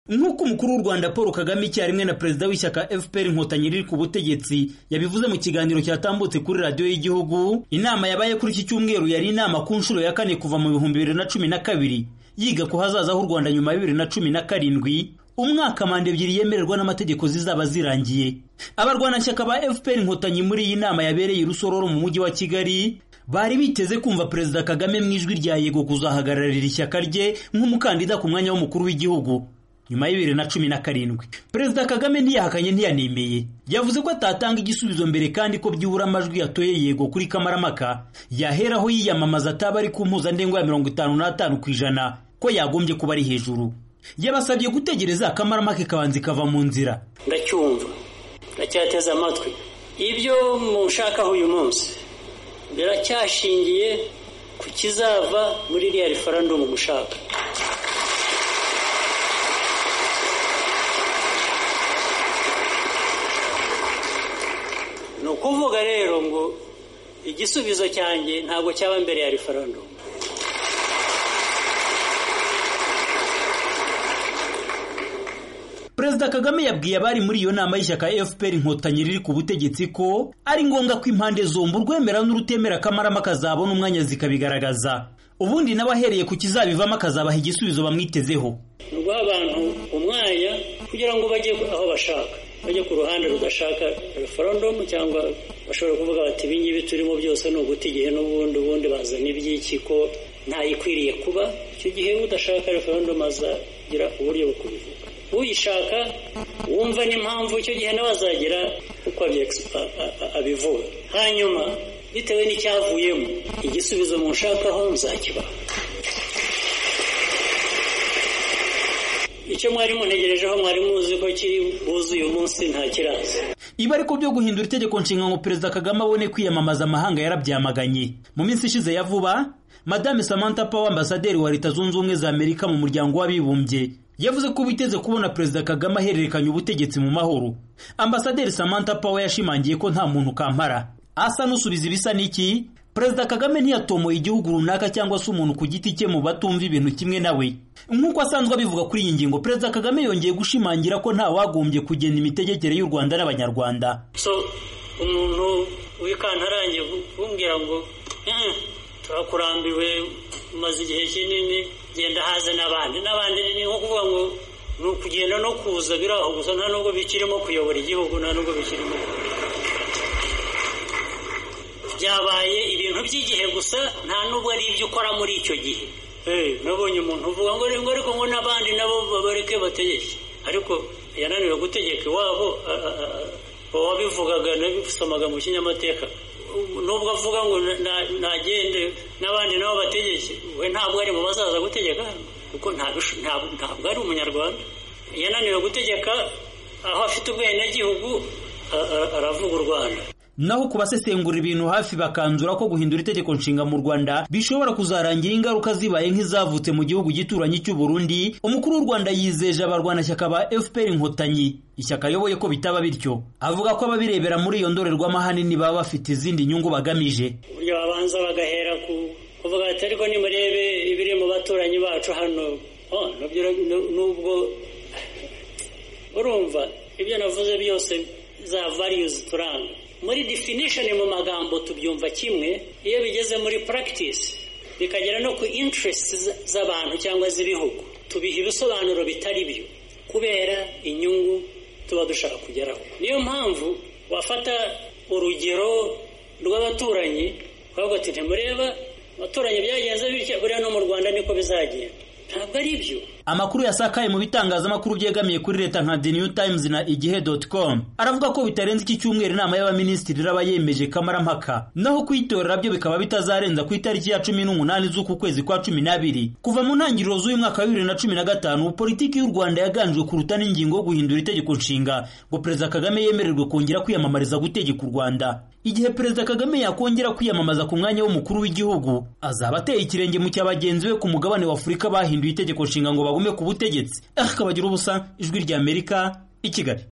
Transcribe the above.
nk'uko umukuru w'u rwanda paul kagame icyarimwe na perezida w'ishyaka fpr inkotanyi riri ku butegetsi yabivuze mu kiganiro cyatambutse kuri radiyo y'igihugu inama yabaye kuri iki cyumweru yari inama ku nshuro ya kane kuva mu bihumbi bibiri na cumi na kabiri yiga ku hazaza h'u rwanda nyuma ya bibiri na cumi na karindwi umwaka manda ebyiri yemererwa n'amategeko zizaba zirangiye abarwanashyaka ba fpr inkotanyi muri iyi nama yabereye i rusororo mu mujyi wa kigali bari biteze kumva perezida kagame mu ijwi rya yego kuzahagararira ishyaka rye nk'umukandida ku mwanya w'umukuru w'igihugu nyuma ya bibiri na cumi na karindwi perezida kagame ntiyahakanye ntiyanemeye yavuze ko atatanga igisubizo mbere kandi ko byibura amajwi yatoye yego kuri kamaramaka yaheraho yiyamamaza ataba ari ku mpuzandengo ya mirongo itanu n'atanu ku ijana ko yagombye kuba ari hejuru yabasabye gutegereza akamaramake kabanza ikava mu nzira ndacyumva ndacyateze amatwi ibyo mushakaho uyu munsi biracyashingiye ku kizava muri iriya referandumu mushaka ni ukuvuga rero ngo igisubizo cyanjye ntabwo cyaba mbere ya referandumu perezida kagame yabwiye abari muri iyo nama y'ishyaka fpr inkotanyi riri ku butegetsi ko ari ngombwa ko impande zombi urwemera n'urutemera akamarama kazabona umwanya zikabigaragaza ubundi nawe ahereye ku kizabivamo akazabaha igisubizo bamwitezeho ni uguha abantu umwanya kugira ngo bajye aho bashaka bajye ku ruhande rudashaka referandumu cyangwa bashobora kuvuga bati ibingibi turimo byose ni uguta igihe n'ubundi ubundi bazana iby'iki ko ntayikwiriye kuba icyo gihe udashaka referandumu azagira uburyo bwo kubivuga uyishaka wumva n'impamvu icyo gihe nawe azagira uko abivuga hanyuma bitewe n'icyavuyemo igisubizo mushakaho nzakibaha icyo mwari muntegerejeho mwari muzi ko kiri buze uyu munsi nta kiraza ibi ariko byo guhindura itegeko nshinga ngo perezida kagame abone kwiyamamaza amahanga yarabyamaganye mu minsi ishize ya vuba madame samantha power ambasaderi wa leta zunze ubumwe za amerika mu muryango w'abibumbye yavuze ko biteze kubona perezida kagame ahererekanya ubutegetsi mu mahoro ambasaderi samantha power yashimangiye ko nta muntu kampara asa n'usubiza ibisa n'iki perezida kagame ntiyatomoye igihugu runaka cyangwa se umuntu ku giti cye mu batumva ibintu kimwe nawe nk'uko asanzwe abivuga kuri iyi ngingo perezida kagame yongeye gushimangira ko nta wagombye kugena imitegekere y'u rwanda n'abanyarwanda so umuntu wikantarangiye kumbwira ngo turakurambiwe umaze igihe kinini genda haze n'abandi n'abandi ni nko kuvuga ngo ni ukugenda no kuza biri aho gusa nta nubwo bikirimo kuyobora igihugu nta nubwo bikirimo byabaye ibintu by'igihe gusa nta n'ubwo ari ibyo ukora muri icyo gihe nabonye umuntu uvuga ngo ngo ariko ngo n'abandi nabo babareke bategeke ariko yananiwe gutegeka iwabo wabivugaga nabisomaga mu kinyamateka nubwo avuga ngo nagende n'abandi nabo bategeke we ntabwo ari mu bazaza gutegeka kuko ntabwo ari umunyarwanda yananiwe gutegeka aho afite ubwenegihugu aravuga u rwanda naho ku basesengura ibintu hafi bakanzura ko guhindura itegeko nshinga mu Rwanda bishobora kuzarangira ingaruka zibaye nk'izavutse mu gihugu gituranyi cy'u Burundi umukuru w'u Rwanda yizeje abarwanashyaka ba FPR inkotanyi ishyaka ayoboye ko bitaba bityo avuga ko ababirebera muri iyo ndorerwamo ahanini baba bafite izindi nyungu bagamije uburyo babanza bagahera ku kuvuga ati ariko nimurebe ibiri mu baturanyi bacu hano nubwo urumva ibyo navuze byose za variyuzi turanga muri definishoni mu magambo tubyumva kimwe iyo bigeze muri puragitisi bikagera no ku intiresiti z'abantu cyangwa z'ibihugu tubiha ibisobanuro bitari byo kubera inyungu tuba dushaka kugeraho niyo mpamvu wafata urugero rw'abaturanyi ukavuga ati ntimureba abaturanyi byagenze bityo buriya no mu rwanda niko bizagenda ntabwo ari byo amakuru yasakaye mu bitangazamakuru byegamiye kuri leta nka the new times na igihe com aravuga ko bitarenze iki cyumweru inama y'abaminisitiri iraba yemeje kamarampaka naho kuyitorera byo bikaba bitazarenza ku itariki ya cumi n'umunani z'uku kwezi kwa cumi n'abiri kuva mu ntangiriro z'uyu mwaka wa bibiri na cumi na gatanu politiki y'u rwanda yaganjwe kuruta n'ingingo yo guhindura itegeko nshinga ngo perezida kagame yemererwe kongera kwiyamamariza gutegeka u rwanda igihe perezida kagame yakongera kwiyamamaza ku mwanya w'umukuru w'igihugu azaba ateye ikirenge mu cya bagenzi be ku mugabane w'afurika bahinduye itegeko nshinga ngo bagume ku butegetsi akaba agira ubusa ijwi ry'amerika i kigali